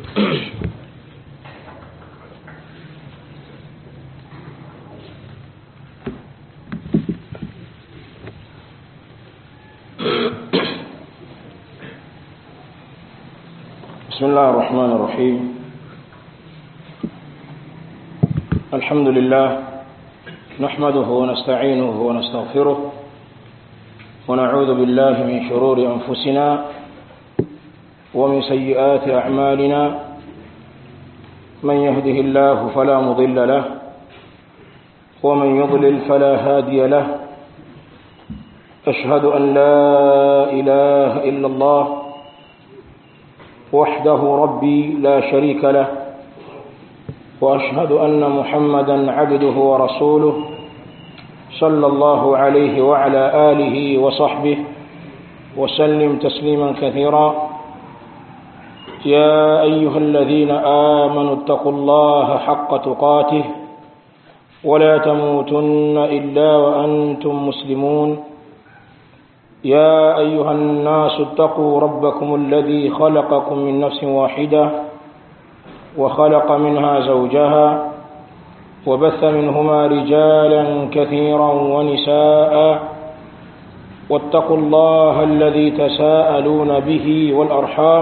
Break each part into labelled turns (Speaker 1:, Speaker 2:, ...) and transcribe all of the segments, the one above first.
Speaker 1: بسم الله الرحمن الرحيم الحمد لله نحمده ونستعينه ونستغفره ونعوذ بالله من شرور أنفسنا ومن سيئات أعمالنا من يهده الله فلا مضل له ومن يضلل فلا هادي له أشهد أن لا إله إلا الله وحده ربي لا شريك له واشهد ان محمدا عبده ورسوله صلى الله عليه وعلى اله وصحبه وسلم تسليما كثيرا يا ايها الذين امنوا اتقوا الله حق تقاته ولا تموتن الا وانتم مسلمون يا أيها الناس اتقوا ربكم الذي خلقكم من نفس واحدة وخلق منها زوجها وبث منهما رجالا كثيرا ونساء واتقوا الله الذي تساءلون به والأرحام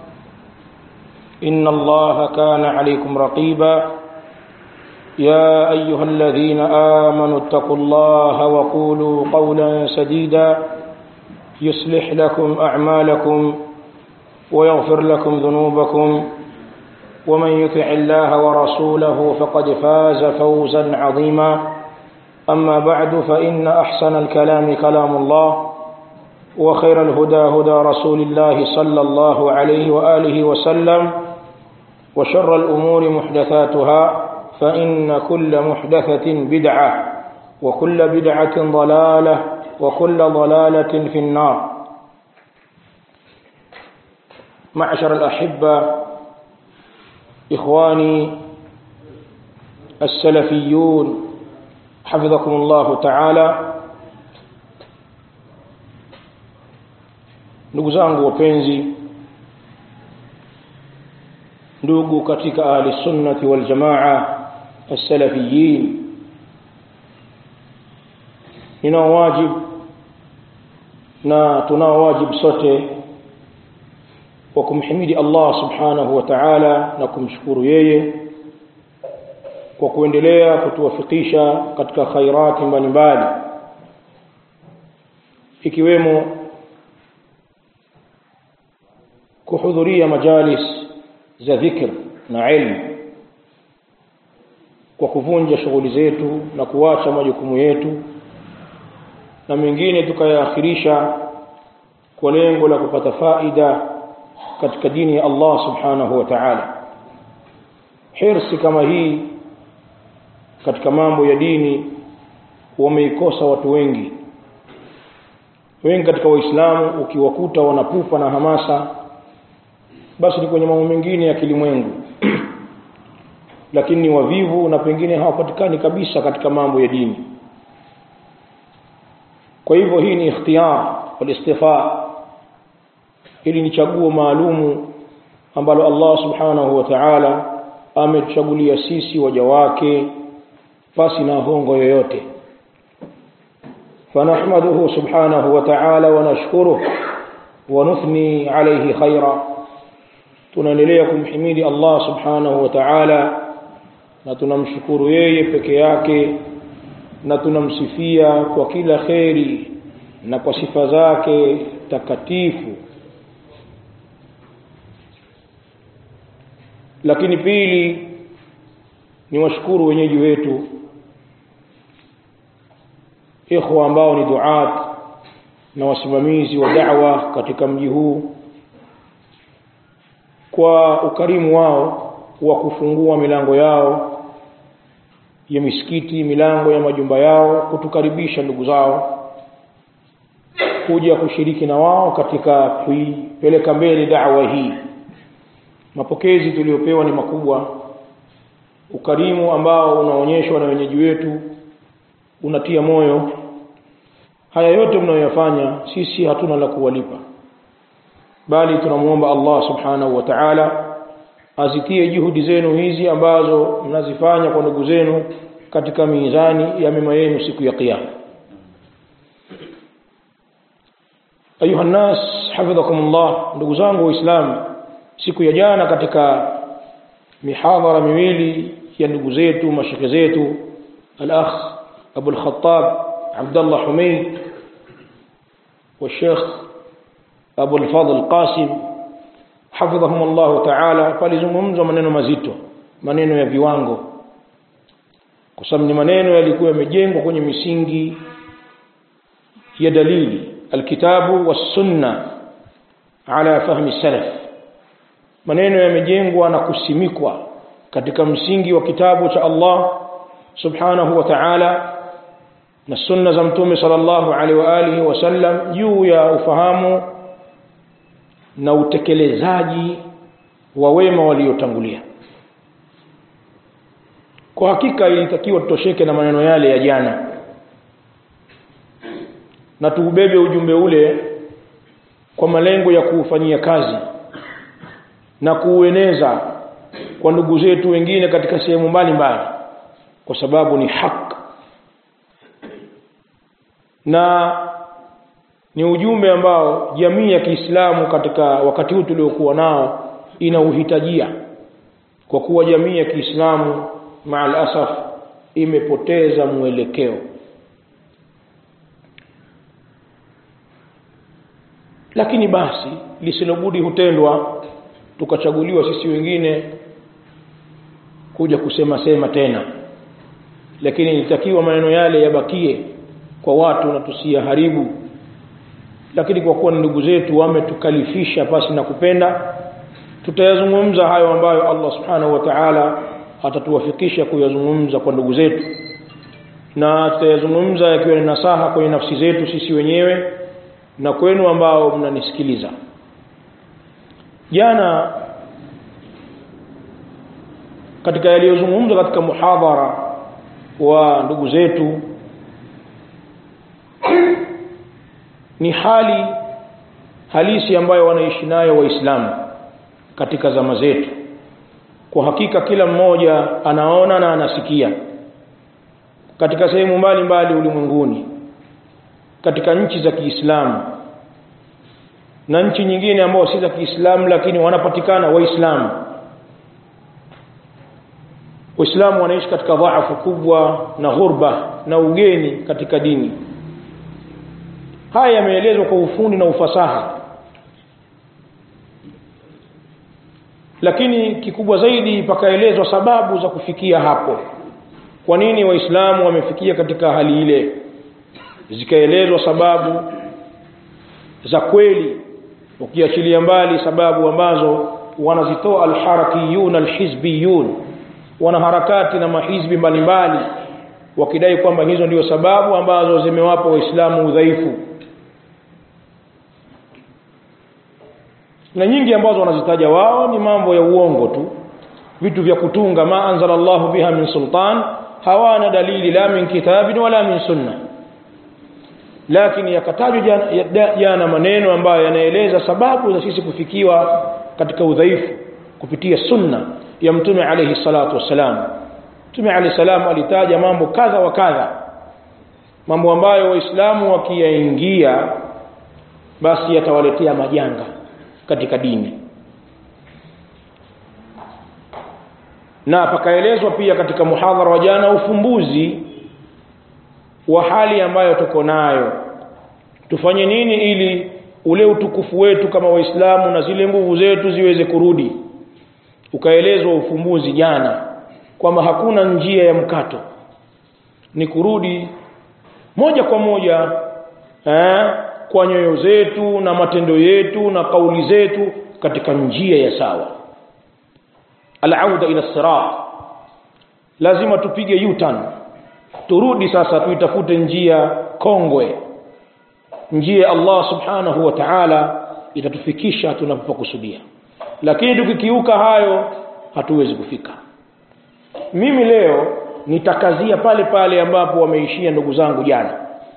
Speaker 1: إن الله كان عليكم رقيبا يا أيها الذين آمنوا اتقوا الله وقولوا قولا سديدا يصلح لكم أعمالكم ويغفر لكم ذنوبكم ومن يطع الله ورسوله فقد فاز فوزا عظيما أما بعد فإن أحسن الكلام كلام الله وخير الهدى هدى رسول الله صلى الله عليه وآله وسلم وشر الأمور محدثاتها فإن كل محدثة بدعة وكل بدعة ضلالة وكل ضلالة في النار معشر الأحبة إخواني السلفيون حفظكم الله تعالى ndugu zangu wapenzi ndugu katika ahli sunnati wal jamaa as-salafiyin ninao wajibu na tunao wajibu sote wa kumhimidi Allah subhanahu wa ta'ala na kumshukuru yeye kwa kuendelea kutuwafikisha katika khairati mbalimbali ikiwemo kuhudhuria majalis za dhikr na ilmu kwa kuvunja shughuli zetu na kuacha majukumu yetu na mengine tukayaakhirisha kwa lengo la kupata faida katika dini ya Allah subhanahu wa ta'ala hirsi kama hii katika mambo ya dini wameikosa watu wengi wengi katika waislamu ukiwakuta wanapupa na hamasa basi ni kwenye mambo mengine ya kilimwengu lakini ni wavivu na pengine hawapatikani kabisa katika mambo ya dini kwa hivyo hii ni ikhtiyar walistifa ili ni chaguo maalumu ambalo Allah subhanahu wa ta'ala ametuchagulia sisi waja wake pasi na hongo yoyote فنحمده سبحانه وتعالى ونشكره ونثني عليه خيرا tunaendelea kumhimidi Allah subhanahu wa ta'ala na tunamshukuru yeye peke yake na tunamsifia kwa kila kheri na kwa sifa zake takatifu lakini pili ni washukuru wenyeji wetu ikhwa ambao ni duat na wasimamizi wa da'wa katika mji huu kwa ukarimu wao wa kufungua milango yao ya misikiti milango ya majumba yao kutukaribisha ndugu zao kuja kushiriki na wao katika kuipeleka mbele da'wa hii mapokezi tuliyopewa ni makubwa ukarimu ambao unaonyeshwa na wenyeji wetu unatia moyo haya yote mnayoyafanya sisi hatuna la kuwalipa bali tunamuomba Allah subhanahu wa ta'ala azitie juhudi zenu hizi ambazo mnazifanya kwa ndugu zenu katika mizani ya mema yenu siku ya kiyama ayuha nnas hafidhakumullah ndugu zangu waislamu siku ya jana katika mihadhara miwili ya ndugu zetu mashekhe zetu al-akh Abu al-Khattab Abdullah Humayd والشيخ أبو الفضل قاسم حفظهم الله تعالى palizungumzwa maneno mazito maneno ya viwango kwa sababu ni maneno yalikuwa yamejengwa kwenye misingi ya dalili alkitabu wassunna ala fahmi salaf maneno yamejengwa na kusimikwa katika msingi wa kitabu cha Allah subhanahu wa ta'ala na sunna za mtume sallallahu alaihi wa alihi wasallam juu ya ufahamu na utekelezaji wa wema waliotangulia kwa hakika ilitakiwa tutosheke na maneno yale ya jana na tuubebe ujumbe ule kwa malengo ya kuufanyia kazi na kuueneza kwa ndugu zetu wengine katika sehemu mbalimbali kwa sababu ni haki na ni ujumbe ambao jamii ya Kiislamu katika wakati huu tuliokuwa nao inauhitajia kwa kuwa jamii ya Kiislamu maal asaf imepoteza mwelekeo lakini basi lisilobudi hutendwa tukachaguliwa sisi wengine kuja kusema sema tena lakini ilitakiwa maneno yale yabakie kwa watu na tusiyaharibu lakini kwa kuwa ndugu zetu wametukalifisha pasi na kupenda tutayazungumza hayo ambayo Allah subhanahu wa ta'ala atatuwafikisha kuyazungumza kwa ndugu zetu na tutayazungumza yakiwa ni nasaha kwenye nafsi zetu sisi wenyewe na kwenu ambao mnanisikiliza jana katika yaliyozungumzwa katika muhadhara wa ndugu zetu ni hali halisi ambayo wanaishi nayo waislamu katika zama zetu kwa hakika kila mmoja anaona na anasikia katika sehemu mbalimbali ulimwenguni katika nchi za Kiislamu na nchi nyingine ambao si za Kiislamu lakini wanapatikana waislamu waislamu wanaishi katika dhaifu kubwa na ghurba na ugeni katika dini haya yameelezwa kwa ufundi na ufasaha lakini kikubwa zaidi pakaelezwa sababu za kufikia hapo kwa nini waislamu wamefikia katika hali ile zikaelezwa sababu za kweli ukiachilia mbali sababu ambazo wanazitoa alharakiyun alhizbiyun wanaharakati na mahizbi mbalimbali wakidai kwamba hizo ndio sababu ambazo zimewapa waislamu udhaifu na nyingi ambazo wanazitaja wao ni mambo ya uongo tu vitu vya kutunga ma anzala Allahu biha min sultan hawana dalili la min kitabin wala min sunna lakini yakatajwa jana, jana maneno ambayo yanaeleza sababu za sisi kufikiwa katika udhaifu kupitia sunna ya mtume alayhi salatu wassalam mtume alayhi salam alitaja mambo kadha wa kadha mambo ambayo waislamu wakiyaingia basi yatawaletea majanga katika dini na pakaelezwa pia katika muhadhara wa jana ufumbuzi wa hali ambayo tuko nayo tufanye nini ili ule utukufu wetu kama waislamu na zile nguvu zetu ziweze kurudi ukaelezwa ufumbuzi jana kwamba hakuna njia ya mkato ni kurudi moja kwa moja eh, kwa nyoyo zetu na matendo yetu na kauli zetu katika njia ya sawa alauda ila sirat lazima tupige u-turn turudi sasa tuitafute njia kongwe njia Allah subhanahu wa ta'ala itatufikisha tunapokusudia lakini tukikiuka hayo hatuwezi kufika mimi leo nitakazia pale pale ambapo wameishia ndugu zangu jana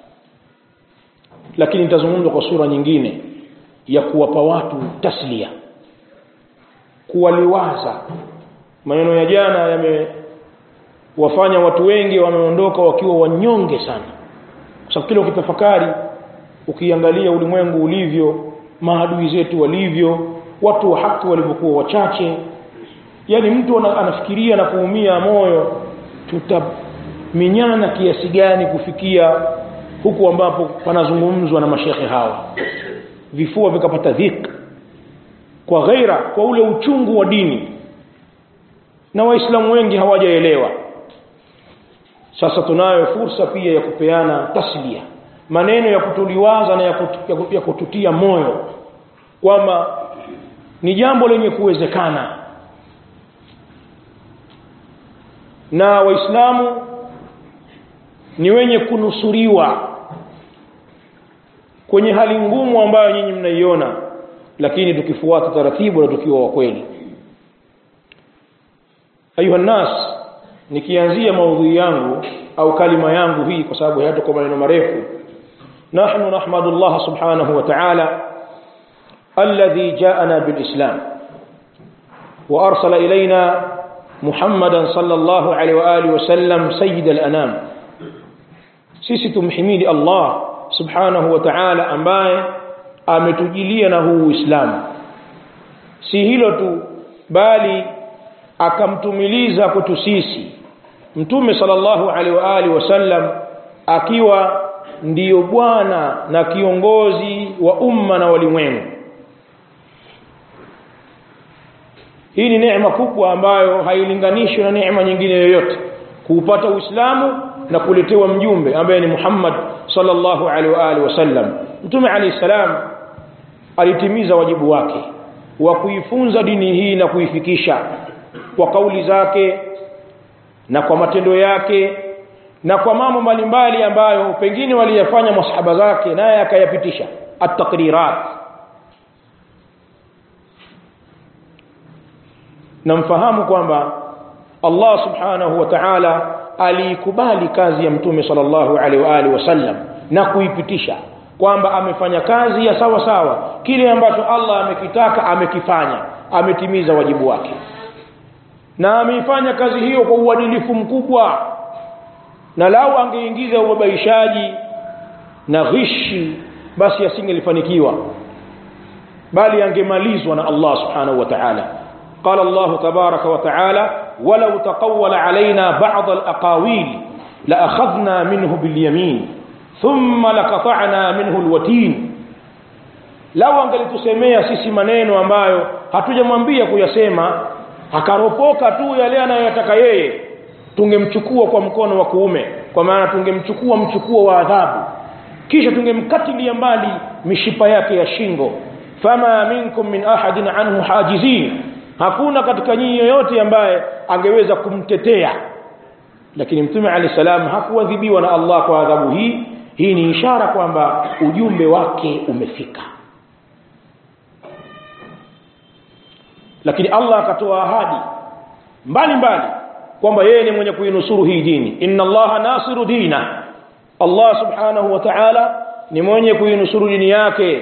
Speaker 1: lakini nitazungumza kwa sura nyingine ya kuwapa watu taslia kuwaliwaza maneno ya jana yamewafanya watu wengi wameondoka wakiwa wanyonge sana kwa sababu kile ukitafakari ukiangalia ulimwengu ulivyo maadui zetu walivyo watu wa haki walivyokuwa wachache yani mtu anafikiria na kuumia moyo tutaminyana kiasi gani kufikia huku ambapo panazungumzwa na mashekhe hawa vifua vikapata dhik kwa ghaira kwa ule uchungu wa dini na waislamu wengi hawajaelewa sasa tunayo fursa pia ya kupeana taslia maneno ya kutuliwaza na ya, kutu, ya, kutu, ya kututia moyo kwamba ni jambo lenye kuwezekana na waislamu ni wenye kunusuriwa kwenye hali ngumu ambayo nyinyi mnaiona lakini tukifuata taratibu na tukiwa wa kweli ayuha nas nikianzia maudhui yangu au kalima yangu hii kwa sababu hayatakuwa maneno marefu nahnu nahmadu Allah subhanahu wa ta'ala alladhi ja'ana bil islam wa arsala ilayna محمدا صلى الله عليه وآله وسلم سيد الأنام sisi tumhimidi Allah subhanahu wa ta'ala ambaye ametujilia na huu Uislamu si hilo tu bali akamtumiliza kwetu sisi mtume sallallahu alaihi wa alihi wasallam akiwa ndiyo bwana na kiongozi wa umma na walimwengu hii ni neema kubwa ambayo hailinganishwi na neema nyingine yoyote kuupata uislamu na kuletewa mjumbe ambaye ni Muhammad sallallahu alaihi wa alihi wasallam mtume alayhi salam alitimiza wajibu wake wa kuifunza dini hii na kuifikisha kwa kauli zake na kwa matendo yake na kwa mambo mbalimbali ambayo pengine waliyafanya masahaba zake naye akayapitisha at-taqrirat namfahamu kwamba Allah subhanahu wa ta'ala aliikubali kazi ya mtume sallallahu alaihi wa alihi wasallam na kuipitisha kwamba amefanya kazi ya sawa sawa kile ambacho Allah amekitaka amekifanya ametimiza wajibu wake na ameifanya kazi hiyo kwa uadilifu mkubwa na lau angeingiza ubabaishaji na ghishi basi asingelifanikiwa bali angemalizwa na Allah subhanahu wa ta'ala قال الله تبارك وتعالى ولو تقول علينا بعض الأقاويل لأخذنا منه باليمين ثم لقطعنا منه الوتين lau angelitusemea sisi maneno ambayo hatujamwambia kuyasema akaropoka tu yale anayoyataka yeye tungemchukua kwa mkono wa kuume kwa maana tungemchukua mchukuo wa adhabu kisha tungemkatilia mbali mishipa yake ya shingo fama minkum min ahadin anhu hajizin hakuna katika nyinyi yoyote ambaye angeweza kumtetea lakini mtume ali salam hakuadhibiwa na Allah kwa adhabu hii hii ni ishara kwamba ujumbe wake umefika lakini Allah akatoa ahadi mbali mbali kwamba yeye ni mwenye kuinusuru hii dini inna Allah nasiru dina Allah subhanahu wa ta'ala ni mwenye kuinusuru dini yake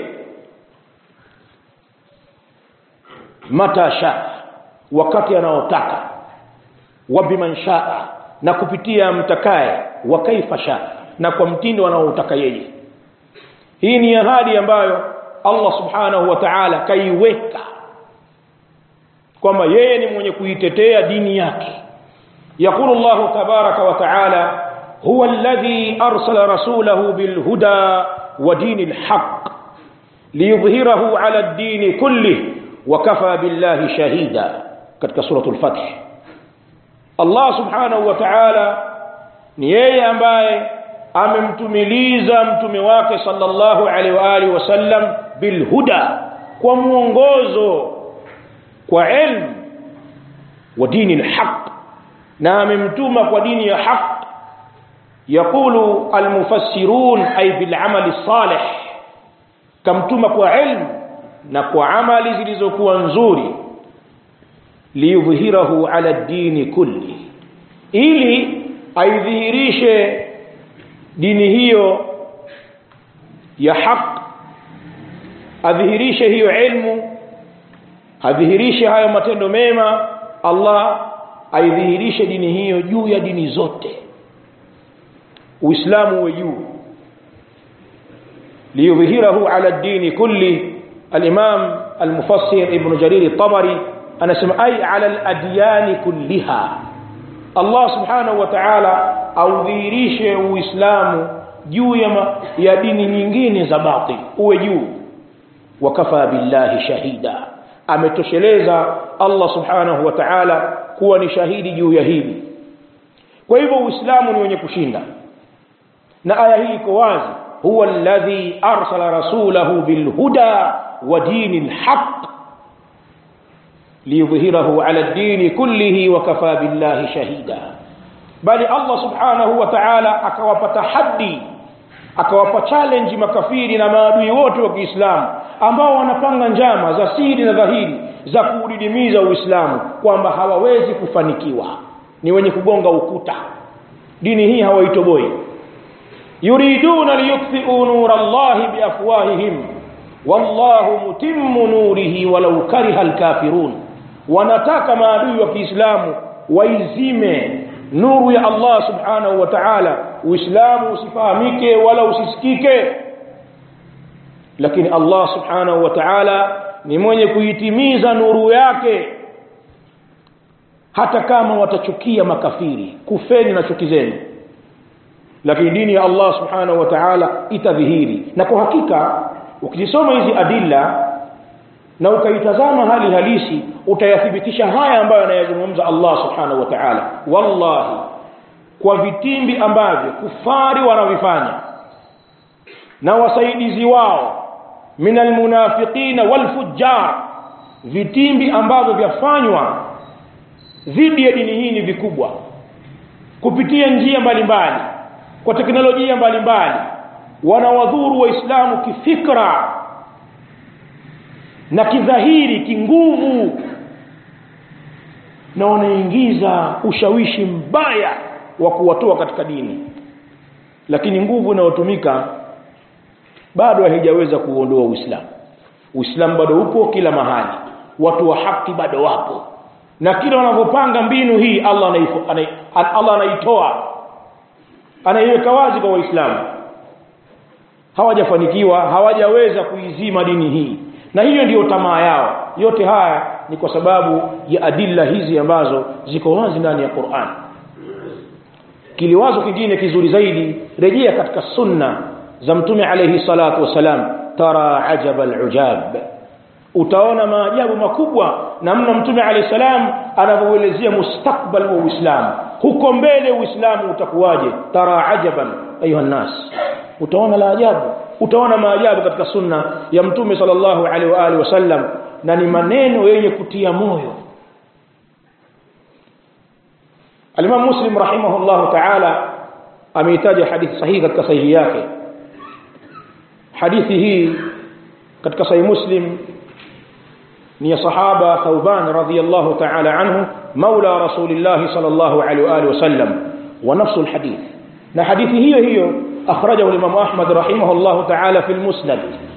Speaker 1: mata shaa wakati anaotaka wa biman shaa na kupitia mtakaye wa kaifa shaa na kwa mtindo anaotaka yeye hii ni ahadi ambayo Allah subhanahu wa ta'ala kaiweka kwamba yeye ni mwenye kuitetea dini yake يقول الله تبارك وتعالى هو الذي أرسل رسوله بالهدى ودين الحق ليظهره على الدين كله وكفى بالله شهيدا katika suratul fath Allah subhanahu wa ta'ala ni yeye ambaye amemtumiliza mtume wake sallallahu alaihi wa alihi wasallam bilhuda kwa mwongozo kwa ilmu wa dini alhaq na amemtuma kwa dini ya haq يقول المفسرون أي بالعمل الصالح kamtuma kwa ilmu na kwa amali zilizokuwa nzuri liyudhhirahu ala dini kulli ili aidhihirishe dini hiyo ya haq adhihirishe hiyo ilmu adhihirishe hayo matendo mema Allah aidhihirishe dini hiyo juu ya dini zote uislamu uwe juu liyudhhirahu ala dini kulli al-imam al-mufassir ibn jarir at-tabari anasema ay ala al-adyan kulliha Allah subhanahu wa ta'ala audhihirishe uislamu juu ya, ya dini nyingine za batil uwe juu wakafa billahi shahida ametosheleza Allah subhanahu wa ta'ala kuwa ni shahidi juu ya hili kwa hivyo uislamu ni wenye kushinda na aya hii iko wazi huwa alladhi arsala rasulahu bilhuda wa dinil haqq liyudhhirahu ala ad-din kullihi wa kafa billahi shahida bali Allah subhanahu wa ta'ala akawapa tahaddi akawapa challenge makafiri na maadui wote wa Kiislamu ambao wanapanga njama za siri na dhahiri za kuudidimiza Uislamu kwamba hawawezi kufanikiwa ni wenye kugonga ukuta dini hii hawaitoboi yuriduna liyutfi'u nura Allah biafwahihim wallahu mutimmu nurihi walau kariha alkafirun wanataka maadui wa Kiislamu waizime nuru ya Allah subhanahu wa ta'ala uislamu usifahamike wala usisikike lakini Allah subhanahu wa ta'ala ni mwenye kuitimiza nuru yake hata kama watachukia makafiri kufeni na chuki zenu lakini dini ya Allah subhanahu wa ta'ala itadhihiri na kwa hakika ukisoma hizi adilla na ukaitazama hali halisi utayathibitisha haya ambayo anayazungumza Allah subhanahu wa ta'ala wallahi kwa vitimbi ambavyo kufari wanavifanya na wasaidizi wao minal munafiqina wal fujjar vitimbi ambavyo vyafanywa dhidi ya dini hii ni vikubwa kupitia njia mbalimbali kwa teknolojia mbalimbali wanawadhuru waislamu kifikra na kidhahiri kinguvu na wanaingiza ushawishi mbaya wa kuwatoa katika dini lakini nguvu inayotumika bado haijaweza kuondoa Uislamu Uislamu bado upo kila mahali watu wa haki bado wapo na kila wanapopanga mbinu hii Allah anaifo, anai, Allah anaitoa anaiweka wazi kwa waislamu hawajafanikiwa hawajaweza kuizima dini hii na hiyo ndiyo tamaa yao yote haya ni kwa sababu ya adilla hizi ambazo ziko wazi ndani ya Qur'an kiliwazo kingine kizuri zaidi rejea katika sunna za mtume alayhi salatu wasalam tara ajaba alujab utaona maajabu makubwa namna mtume alayhi salam anavyoelezea mustakbal wa Uislamu huko mbele Uislamu utakuwaje tara ajaban ayuha nas utaona la ajabu utaona maajabu katika sunna ya mtume sallallahu alaihi wa alihi wasallam na ni maneno yenye kutia moyo Al-Imam Muslim rahimahullahu ta'ala ameitaja hadithi sahihi katika sahihi yake hadithi hii katika sahihi Muslim ni ya sahaba Thauban radhiyallahu ta'ala anhu maula rasulillah sallallahu alaihi wa alihi wasallam wa nafsu alhadith na hadithi hiyo hiyo akhrajahu al-Imam Ahmad rahimahullahu ta'ala fi al-Musnad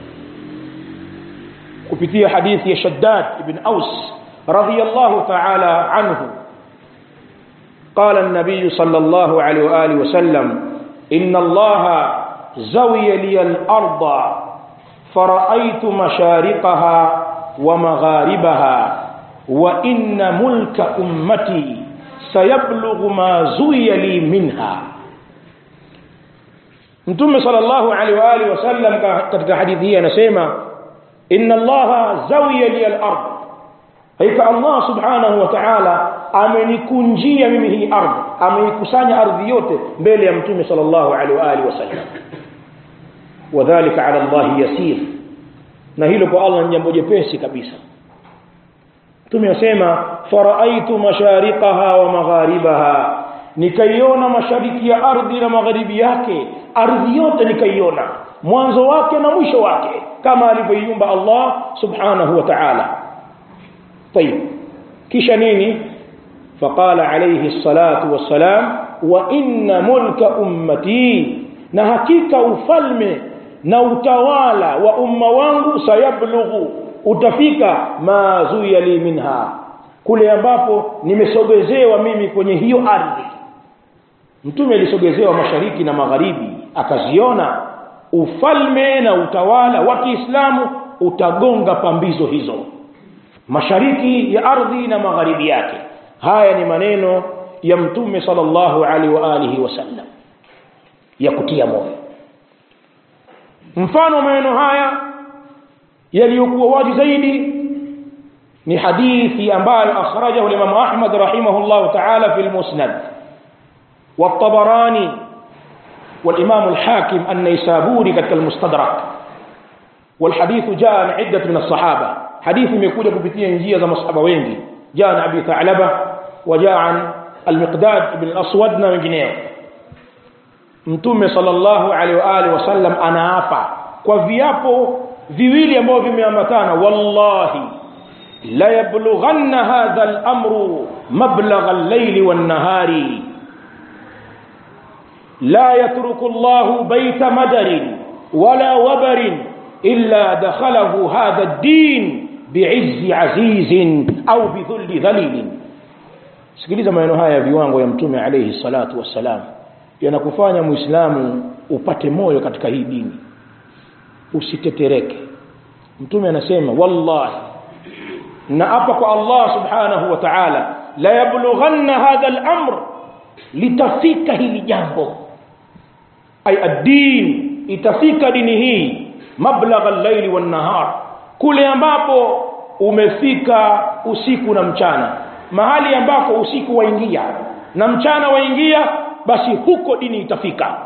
Speaker 1: kupitia hadithi ya Shaddad ibn Aus radhiyallahu ta'ala anhu قال النبي صلى الله عليه وآله وسلم إن الله زوي لي الأرض فرأيت مشارقها ومغاربها وإن ملك أمتي سيبلغ ما زوي لي منها Mtume sallallahu alaihi wa alihi wasallam katika hadithi hii anasema inna Allaha zawiya li al-ard hakika Allah subhanahu wa ta'ala amenikunjia mimi hii ardhi ameikusanya ardhi yote mbele ya Mtume sallallahu alaihi wa alihi wasallam wadhālika 'ala Allah yasir na hilo kwa Allah ni jambo jepesi kabisa Mtume asema faraitu mashariqaha wa magharibaha nikaiona mashariki ya ardhi na magharibi yake ardhi yote nikaiona mwanzo wake na mwisho wake kama alivyoiumba Allah subhanahu wa ta'ala طيب kisha nini faqala alayhi salatu wassalam wa inna mulka ummati na hakika ufalme na utawala wa umma wangu sayablughu utafika ma zuya li minha kule ambapo nimesogezewa mimi kwenye hiyo ardhi mtume alisogezewa mashariki na magharibi akaziona ufalme na utawala wa Kiislamu utagonga pambizo hizo mashariki ya ardhi na magharibi yake haya ni maneno ya mtume sallallahu alaihi wa alihi wasallam ya kutia moyo mfano maneno haya yaliyokuwa wazi zaidi ni hadithi ambayo akhrajahu Imam Ahmad rahimahullah ta'ala fi al-Musnad والطبراني والإمام الحاكم النيسابوري كتك المستدرك والحديث جاء عن عدة من الصحابة حديث يكون كبتيا نجية زي مصحبة وينجي جاء عن أبي ثعلبة وجاء عن المقداد بن الأسود من جنيه mtume sallallahu alaihi wa alihi wasallam anaapa kwa viapo viwili ambavyo vimeambatana wallahi la yablughanna hadha al-amru mablagha al-layli wan-nahari la yatruku Allahu bayta madarin wala wabarin illa dakhalahu hadha ad-din bi'izzi azizin au bidhulli dhalilin sikiliza maneno haya ya viwango ya mtume alayhi salatu wassalam yanakufanya muislamu upate moyo katika hii dini usitetereke mtume anasema wallahi na hapa kwa Allah subhanahu wa ta'ala la yablughanna hadha al-amr litafika hili jambo ay ad-din itafika dini hii mablagha al-layli wan-nahar kule ambapo umefika usiku na mchana mahali ambako usiku waingia na mchana waingia basi huko dini itafika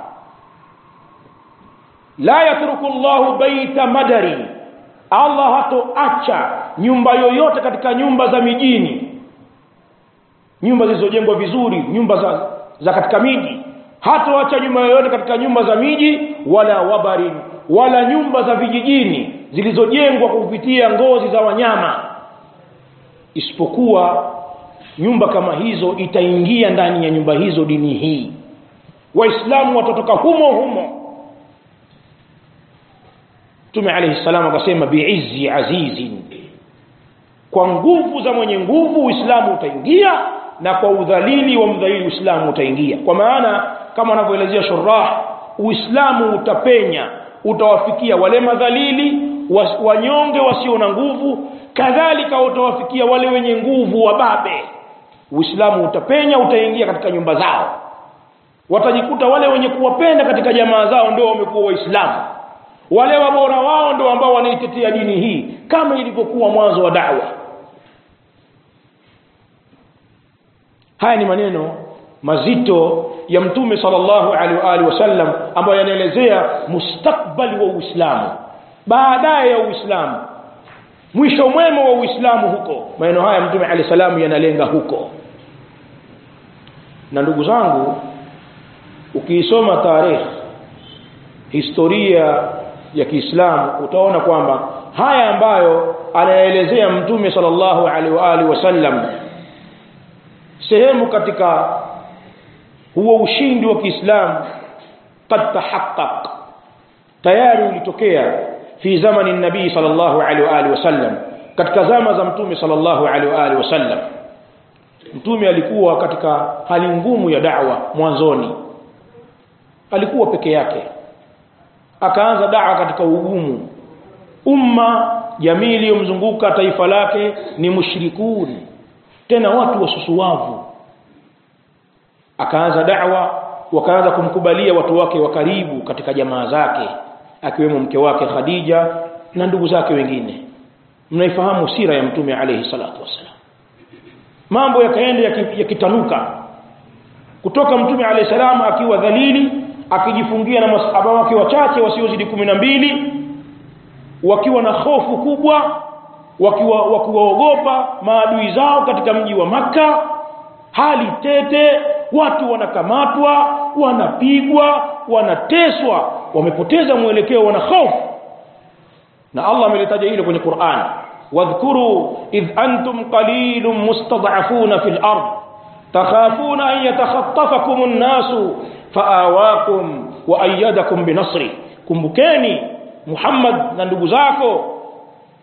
Speaker 1: la yatruku Allahu baita madari Allah hatoacha nyumba yoyote katika nyumba za mijini nyumba zilizojengwa vizuri nyumba za, za katika miji hatoacha nyumba yoyote katika nyumba za miji wala wabari wala nyumba za vijijini zilizojengwa kupitia ngozi za wanyama isipokuwa nyumba kama hizo itaingia ndani ya nyumba hizo dini hii waislamu watatoka humo humo Mtume alayhi salam akasema biizzi azizin kwa nguvu za mwenye nguvu Uislamu utaingia na kwa udhalili wa mdhalili Uislamu utaingia kwa maana kama anavyoelezea shurah Uislamu utapenya utawafikia wale madhalili wanyonge wasio na nguvu kadhalika utawafikia wale wenye nguvu wababe Uislamu utapenya utaingia katika nyumba zao watajikuta wale wenye kuwapenda katika jamaa zao ndio wamekuwa waislamu wale wabora wao ndio ambao wanaitetea dini hii kama ilivyokuwa mwanzo wa da'wa haya ni maneno mazito ya mtume sallallahu alaihi wa alihi wasallam ambayo yanaelezea mustakbali wa Uislamu baadaye ya Uislamu mwisho mwema wa Uislamu huko maneno haya mtume alayhi salamu yanalenga huko na ndugu zangu ukiisoma tarehe historia ya Kiislamu utaona kwamba haya ambayo anaelezea mtume sallallahu alaihi wa alihi wasallam sehemu katika huo ushindi wa Kiislamu qad tahaqqaq tayari ulitokea fi zamani nabii sallallahu alaihi wa alihi wasallam katika zama za mtume sallallahu alaihi wa alihi wasallam mtume alikuwa katika hali ngumu ya da'wa mwanzoni alikuwa peke yake akaanza da'wa katika ugumu umma jamii iliyomzunguka taifa lake ni mushrikun tena watu wasusuwavu akaanza da'wa wakaanza kumkubalia watu wake wa karibu katika jamaa zake akiwemo mke wake Khadija na ndugu zake wengine mnaifahamu sira ya mtume alayhi salatu wasalam mambo yakaenda yakitanuka kutoka mtume alayhi salam akiwa dhalili akijifungia na masahaba wake wachache wasiozidi mbili wakiwa na hofu kubwa wakiwa wakiwaogopa maadui zao katika mji wa maka hali tete watu wanakamatwa wanapigwa wanateswa wamepoteza mwelekeo wana hofu na Allah amelitaja hilo kwenye Qur'an wadhkuru idh antum qalilun mustad'afuna fil ard takhafuna an yatakhatafakum an-nasu faawakum wa ayyadakum binasri kumbukeni Muhammad na ndugu zako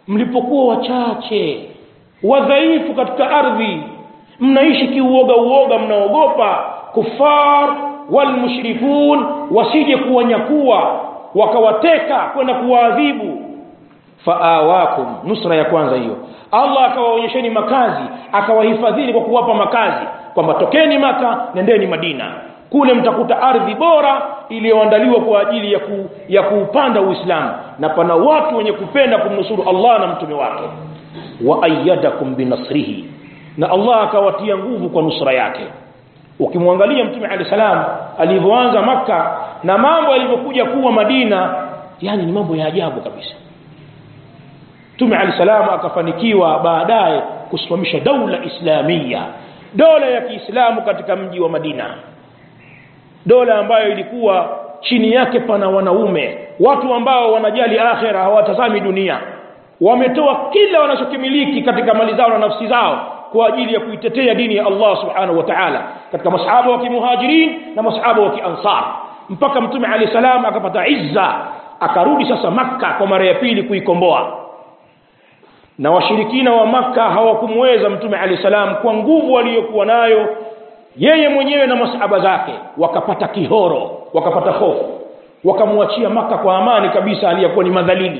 Speaker 1: mlipokuwa wachache wadhaifu katika ardhi mnaishi kiuoga uoga mnaogopa kufar walmushrikun wasije kuwanyakua wakawateka kwenda kuwaadhibu faawakum nusra ya kwanza hiyo allah akawaonyesheni makazi akawahifadhini kwa kuwapa makazi kwamba tokeni maka nendeni madina kule mtakuta ardhi bora iliyoandaliwa kwa ajili ya, ku, ya kuupanda uislamu na pana watu wenye kupenda kumnusuru allah na mtume wake wa ayadakum binasrihi na allah akawatia nguvu kwa nusra yake ukimwangalia mtume alehi salam alivyoanza makka na mambo yalivyokuja kuwa madina yani ni mambo ya ajabu kabisa mtume alehi salam akafanikiwa baadaye kusimamisha daula islamia dola ya kiislamu katika mji wa madina dola ambayo ilikuwa chini yake pana wanaume watu ambao wanajali akhera hawatazami dunia wametoa kila wanachokimiliki katika mali zao na nafsi zao kwa ajili ya kuitetea dini ya Allah subhanahu wa ta'ala katika masahaba wa kimuhajirin na masahaba wa kiansar mpaka mtume alayhi salam akapata izza akarudi sasa makka kwa mara ya pili kuikomboa na washirikina wa makka hawakumweza mtume alayhi salam kwa nguvu aliyokuwa nayo yeye mwenyewe na masahaba zake wakapata kihoro wakapata hofu wakamwachia maka kwa amani kabisa aliyekuwa ni madhalili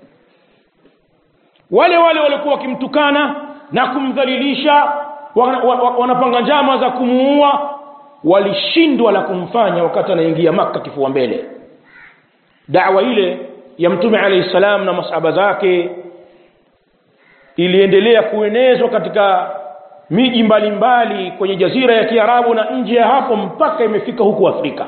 Speaker 1: wale wale walikuwa wakimtukana na kumdhalilisha wanapanga njama za kumuua walishindwa la kumfanya wakati anaingia maka kifua mbele dawa ile ya mtume alayhi salam na masahaba zake iliendelea kuenezwa katika miji mbalimbali kwenye jazira ya kiarabu na nje ya hapo mpaka imefika huku afrika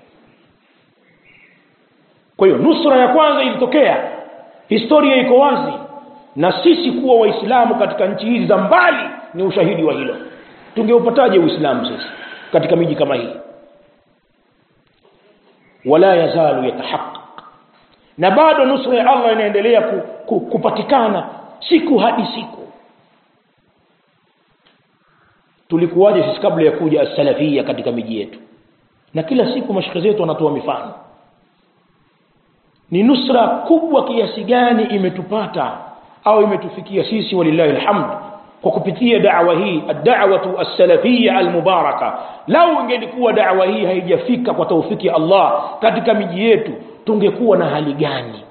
Speaker 1: kwa hiyo nusra ya kwanza ilitokea historia iko wazi na sisi kuwa waislamu katika nchi hizi za mbali ni ushahidi wa hilo tungeupataje uislamu sisi katika miji kama hii wala yazalu yatahaqaq na bado nusra ya allah inaendelea ku, ku, kupatikana siku hadi siku tulikuwaje sisi kabla ya kuja as-salafia katika miji yetu na kila siku mashaka zetu wanatoa mifano ni nusra kubwa kiasi gani imetupata au imetufikia sisi walillahi alhamd kwa kupitia da'wa hii ad-da'watu as-salafiyya al-mubaraka lau ingelikuwa da'wa hii haijafika kwa taufiki ya Allah katika miji yetu tungekuwa na hali gani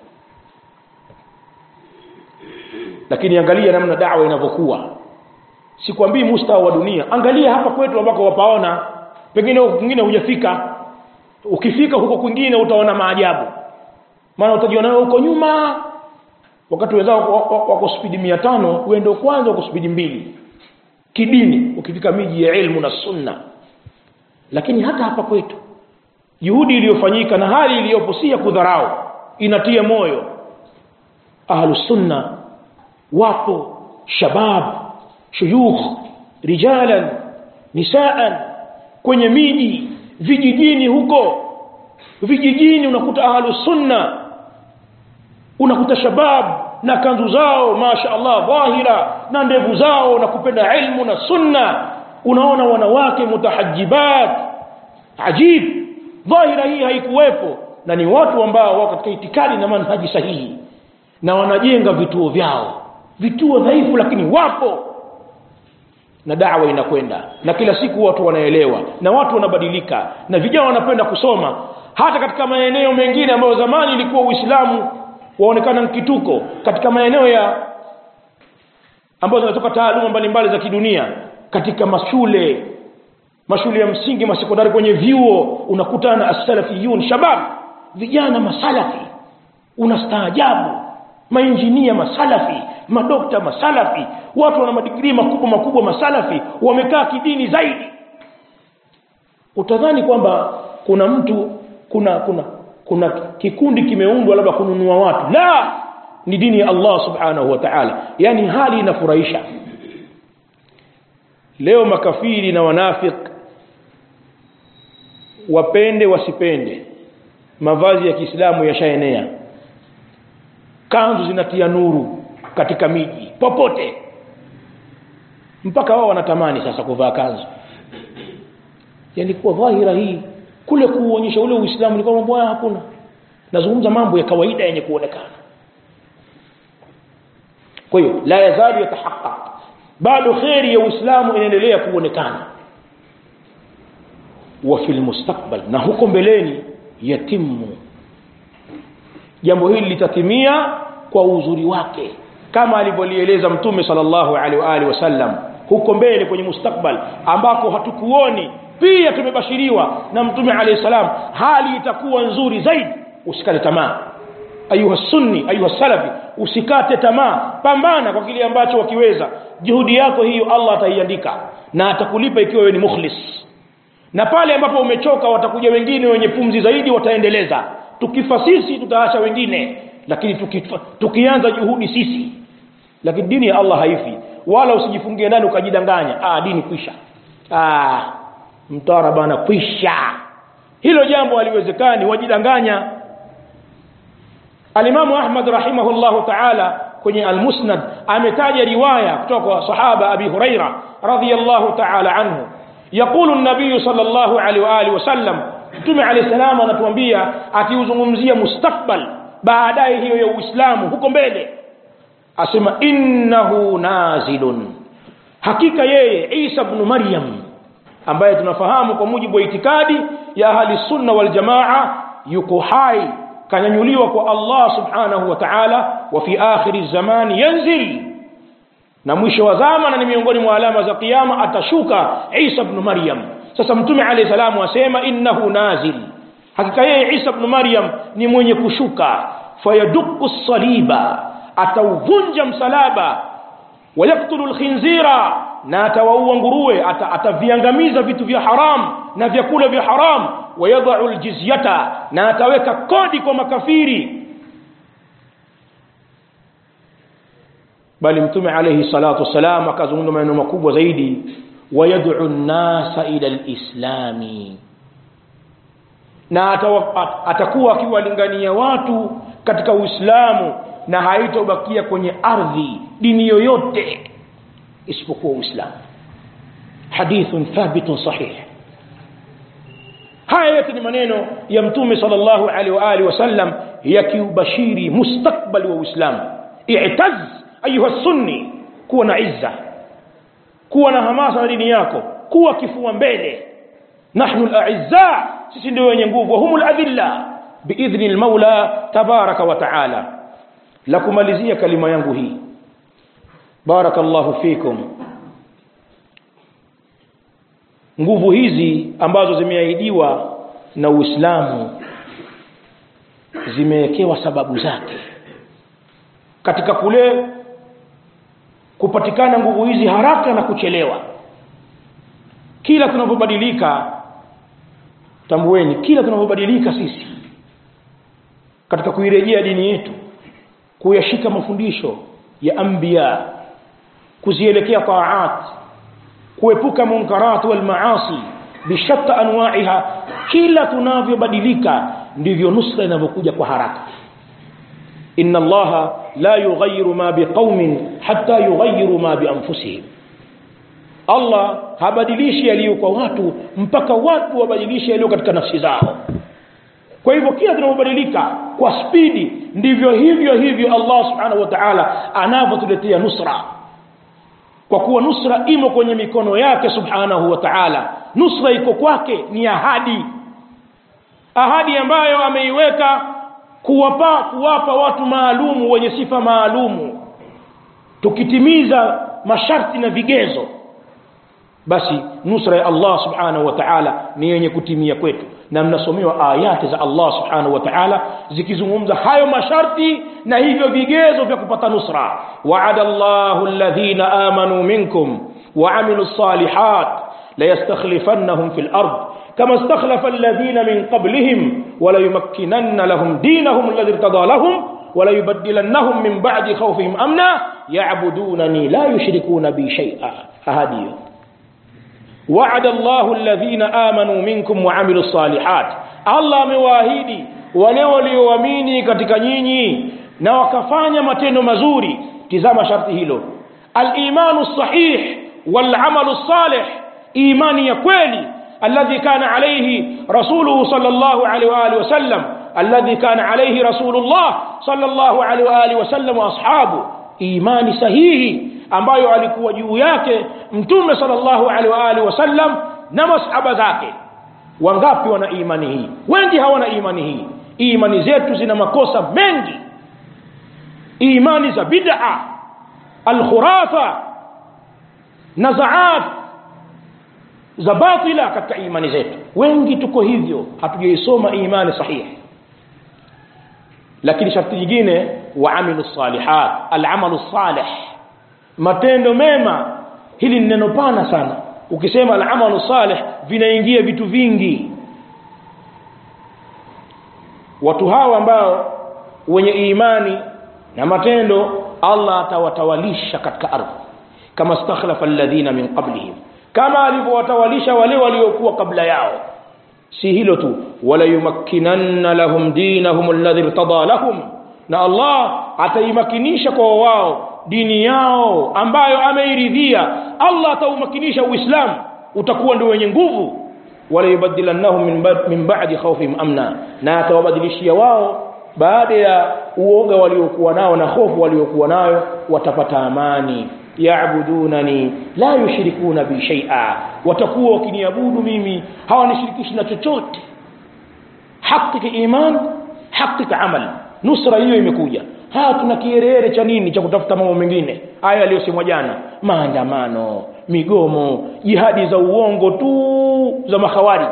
Speaker 1: lakini angalia namna da'wa inavyokuwa sikwambii mustawa wa dunia angalia hapa kwetu ambako wapaona pengine huko kwingine hujafika ukifika huko kwingine utaona maajabu maana utajiona wewe huko nyuma wakati wenzao wako spidi mia tano wewe ndio kwanza uko spidi mbili kidini ukifika miji ya ilmu na sunna lakini hata hapa kwetu juhudi iliyofanyika na hali iliyopo si ya kudharau inatia moyo ahlu sunna wapo shabab shuyukh rijalan nisaan kwenye miji vijijini huko vijijini unakuta ahlu sunna unakuta shabab na kanzu zao masha Allah dhahira na ndevu zao na kupenda ilmu na sunna unaona wanawake mutahajibat ajib dhahira hii haikuwepo na ni watu ambao wako katika itikadi na manhaji sahihi na wanajenga vituo vyao vituo dhaifu lakini wapo na dawa inakwenda na kila siku watu wanaelewa na watu wanabadilika na vijana wanapenda kusoma hata katika maeneo mengine ambayo zamani ilikuwa uislamu waonekana mkituko katika maeneo ya ambazo zinatoka taaluma mbalimbali za kidunia katika mashule mashule ya msingi masekondari kwenye vyuo unakutana na as-salafiyun shabab vijana masalafi unastaajabu mainjinia masalafi madokta masalafi watu wana madigrii makubwa makubwa masalafi wamekaa kidini zaidi utadhani kwamba kuna mtu kuna kuna kuna kikundi kimeundwa labda kununua watu la ni dini ya Allah subhanahu wa ta'ala yani hali inafurahisha leo makafiri na wanafik wapende wasipende mavazi ya Kiislamu yashaenea kanzu zinatia nuru katika miji popote mpaka wao wanatamani sasa kuvaa kanzu yani kwa dhahira hii kule kuonyesha ule uislamu ni kwamba bwana hakuna nazungumza mambo ya kawaida yenye kuonekana kwa hiyo la yazalu yatahaqqaq bado kheri ya uislamu inaendelea kuonekana wa fil mustakbal na huko mbeleni yatimu jambo hili litatimia kwa uzuri wake kama alivyolieleza mtume sallallahu alaihi wa alihi wasallam huko mbele kwenye mustakbal ambako hatukuoni pia tumebashiriwa na mtume alayhi salam hali itakuwa nzuri zaidi usikate tamaa ayuha sunni ayuha salafi usikate tamaa pambana kwa kile ambacho wakiweza juhudi yako hiyo Allah ataiandika na atakulipa ikiwa wewe ni mukhlis na pale ambapo umechoka watakuja wengine wenye pumzi zaidi wataendeleza tukifa sisi tutaacha wengine lakini tukifa, tukianza juhudi sisi lakini dini ya Allah haifi wala usijifungie ndani ukajidanganya ah dini kwisha ah mtara bana kwisha hilo jambo haliwezekani wajidanganya alimamu ahmad rahimahullahu taala kwenye almusnad ametaja riwaya kutoka kwa sahaba abi huraira radhiyallahu taala anhu yaqulu an-nabiy sallallahu alaihi wa alihi wasallam mtume alayhi salam anatuambia akiuzungumzia mustakbal baadaye hiyo ya uislamu huko mbele asema innahu nazilun hakika yeye Isa ibn Maryam ambaye tunafahamu kwa mujibu wa itikadi ya ahli sunna wal jamaa yuko hai kanyanyuliwa kwa Allah subhanahu wa ta'ala wa fi akhiri zamani yanzil na mwisho wa zama na ni miongoni mwa alama za kiyama atashuka Isa ibn Maryam sasa mtume alayhi salamu asema innahu nazil hakika yeye Isa ibn Maryam ni mwenye kushuka fayaduku saliba atauvunja msalaba wayaktulu lkhinzira na atawaua nguruwe ata, ataviangamiza vitu vya haram na vyakula vya haram wayadau ljizyata na ataweka kodi kwa makafiri bali mtume alayhi salatu wassalam akazungumza maneno makubwa zaidi wayad'u nnasa ila lislami na atawa, atakuwa akiwalingania watu katika uislamu na haitobakia kwenye ardhi dini yoyote isipokuwa uislamu hadithun thabitun sahih haya yote ni maneno ya mtume sallallahu alaihi wa alihi wasallam yakiubashiri mustakbali wa uislamu i'taz ayuha sunni kuwa na izza kuwa na hamasa na dini yako kuwa kifua mbele nahnu al-a'izza sisi ndio wenye nguvu humul adilla biidhni al-maula tabaraka wa taala la kumalizia kalima yangu hii barakallahu fikum nguvu hizi ambazo zimeahidiwa na Uislamu zimewekewa sababu zake katika kule kupatikana nguvu hizi haraka na kuchelewa kila tunapobadilika tambueni kila tunapobadilika sisi katika kuirejea dini yetu kuyashika mafundisho ya anbiya kuzielekea taat kuepuka munkarat wal maasi bishatta anwa'iha kila tunavyobadilika ndivyo nusra inavyokuja kwa haraka inna allaha la yughayyiru ma biqaumin hatta yughayyiru ma bi anfusihim Allah habadilishi yaliyo kwa watu mpaka watu wabadilishe yaliyo katika nafsi zao kwa hivyo kila tunapobadilika kwa spidi ndivyo hivyo hivyo Allah subhanahu wa ta'ala anavyotuletea nusra kwa kuwa nusra imo kwenye mikono yake subhanahu wa ta'ala nusra iko kwake ni ahadi ahadi ambayo ameiweka kuwapa kuwapa watu maalumu wenye sifa maalumu tukitimiza masharti na vigezo basi nusra ya Allah subhanahu wa ta'ala ni yenye kutimia kwetu na mnasomewa ayati za Allah subhanahu wa ta'ala zikizungumza hayo masharti na hivyo vigezo vya kupata nusra wa'ada Allahu alladhina amanu minkum wa 'amilus salihat la yastakhlifannahum fil ard كما استخلف الذين من قبلهم ولا يمكنن لهم دينهم الذي ارتضى لهم ولا يبدلنهم من بعد خوفهم امنا يعبدونني لا يشركون بي شيئا هذه وعد الله الذين آمنوا منكم وعملوا الصالحات الله amewaahidi wale walioamini katika nyinyi na wakafanya matendo mazuri tizama sharti hilo al-imanu sahih wal amalu salih imani ya kweli الذي كان عليه رسوله صلى الله عليه وآله وسلم الذي كان عليه رسول الله صلى الله عليه وآله وسلم وأصحابه imani sahihi ambayo alikuwa juu yake mtume sallallahu alaihi wa alihi wasallam na masahaba zake wangapi wana imani hii wengi hawana imani hii imani zetu zina makosa mengi imani za bid'a alkhurafa nazaat za batila katika imani zetu wengi tuko hivyo hatujaisoma imani sahihi lakini sharti jingine waamilu salihat alamalu salih matendo mema hili ni neno pana sana ukisema alamalu salih vinaingia vitu vingi watu hawa ambao wenye imani na matendo Allah atawatawalisha katika ardhi kama stakhlafa alladhina min qablihim kama alivyowatawalisha wale waliokuwa kabla yao si hilo tu wala yumakkinanna lahum dinahum alladhi irtada lahum na Allah ataimakinisha kwa wao dini yao ambayo ameiridhia Allah ataumakinisha uislamu utakuwa ndio wenye nguvu wala yubadilannahum min, ba min ba'di khawfihim amna na atawabadilishia wao baada ya uoga waliokuwa nao na hofu waliokuwa nayo watapata amani yaabudunani la yushrikuna bi shay'a watakuwa wakiniabudu mimi hawanishirikishi na chochote hakika iman hakika amal nusra hiyo imekuja haya tuna kierere cha nini cha kutafuta mambo mengine haya aliyosemwa jana maandamano migomo jihadi za uongo tu za mahawari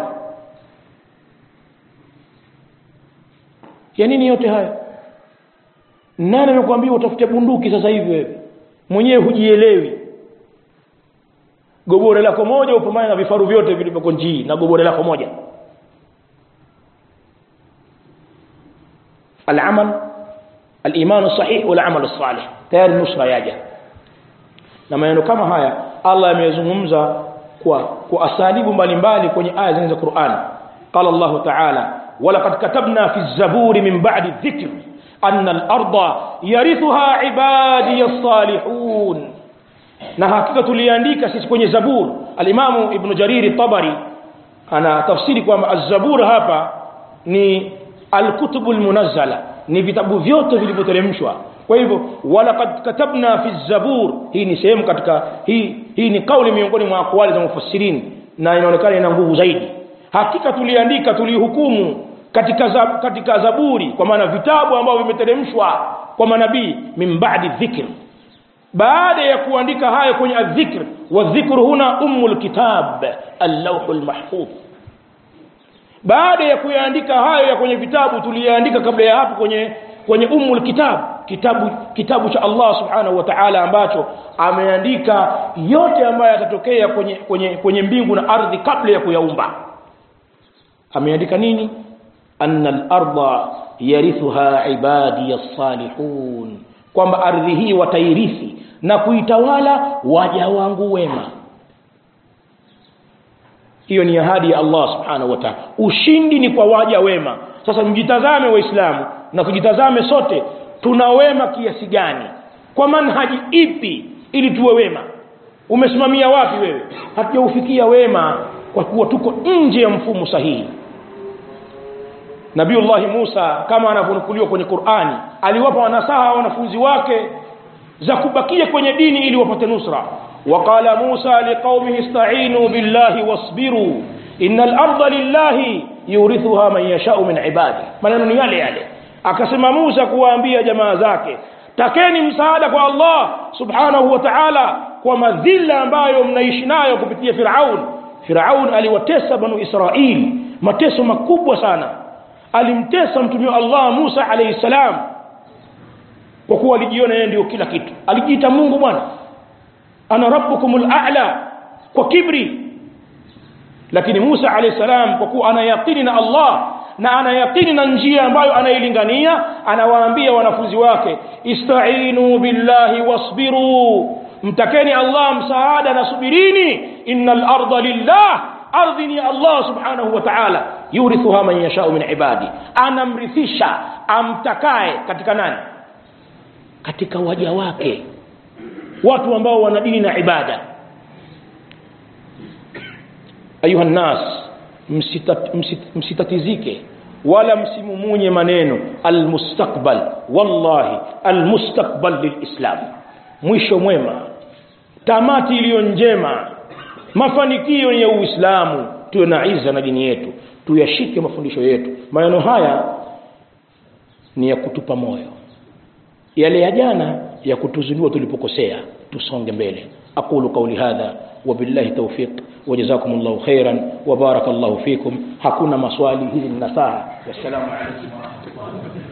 Speaker 1: ya nini yote haya nani amekwambia utafute bunduki sasa hivi wewe mwenyewe hujielewi gobore lako moja upambane na vifaru vyote vilivyoko njii na gobore lako moja العمل الايمان الصحيح والعمل الصالح tayari nusra yaja na maneno kama haya Allah ameyazungumza kwa kwa asalibu mbalimbali kwenye aya za Qur'an qala Allah ta'ala walaqad katabna fi az-zaburi min ba'di adh-dhikr anna al-arda yarithuha ibadi as-salihun na hakika tuliandika sisi kwenye zabur al-imamu ibn jarir tabari ana tafsiri kwamba az-zabur hapa ni al-kutubu al-munazzala ni vitabu vyote vilivyoteremshwa kwa hivyo walaqad katabna fi zabur hii ni sehemu katika hii hii ni kauli miongoni mwa akwali za mufassirin na inaonekana ina nguvu zaidi hakika tuliandika tulihukumu katika za, katika zaburi kwa maana vitabu ambavyo vimeteremshwa kwa manabii min ba'di dhikr baada ya kuandika hayo kwenye adh-dhikr wa dhikru huna ummul kitab al-lawhul mahfuz baada ya kuyaandika hayo ya kwenye vitabu tuliyaandika kabla ya hapo kwenye kwenye ummul kitab kitabu kitabu cha Allah subhanahu wa ta'ala ambacho ameandika yote ambayo yatatokea kwenye kwenye kwenye mbingu na ardhi kabla ya kuyaumba ameandika nini anna al-ardha yarithuha ibadi as-salihun kwamba ardhi hii watairithi na kuitawala waja wangu wema hiyo ni ahadi ya Allah subhanahu wa ta'ala ushindi ni kwa waja wema sasa mjitazame waislamu na kujitazame sote tuna wema kiasi gani kwa manhaji ipi ili tuwe wema umesimamia wapi wewe hatujaufikia wema kwa kuwa tuko nje ya mfumo sahihi Nabiullahi Musa kama anavyonukuliwa kwenye Qur'ani aliwapa wanasaha wanafunzi wake za kubakia kwenye dini ili wapate nusra وقال موسى لقومه استعينوا بالله واصبروا إن الأرض لله يورثها من يشاء من عباده maneno ni yale yale akasema Musa kuwaambia jamaa zake takeni msaada kwa Allah subhanahu wa ta'ala kwa madhila ambayo mnaishi nayo kupitia Firaun Firaun aliwatesa banu Israili mateso makubwa sana alimtesa mtume Allah Musa alayhi salam kwa kuwa alijiona yeye ndio kila kitu alijiita Mungu bwana ana rabbukumul a'la kwa kibri lakini Musa alayhi salam kwa kuwa ana yaqini na Allah na ana yaqini na njia ambayo anailingania anawaambia wanafunzi wake istainu billahi wasbiru mtakeni Allah msaada na subirini innal arda lillah ardhi ni Allah subhanahu wa ta'ala yurithuha man yashau min ibadi anamrithisha amtakaye katika nani katika waja wake watu ambao wana dini na ibada ayuha nas msitat, msit, msitatizike wala msimumunye maneno almustakbal wallahi almustakbal lilislam mwisho mwema tamati iliyo njema mafanikio ya uislamu tuwe na iza na dini yetu tuyashike mafundisho yetu maneno haya ni ya kutupa moyo yale ya jana ya kutuzindua tulipokosea tusonge mbele aqulu qawli hadha wabillahi tawfiq وجزاكم الله خيرا وبارك الله فيكم hakuna maswali hizi ni nasaha wassalamu alaykum wa rahmatullahi wa barakatuh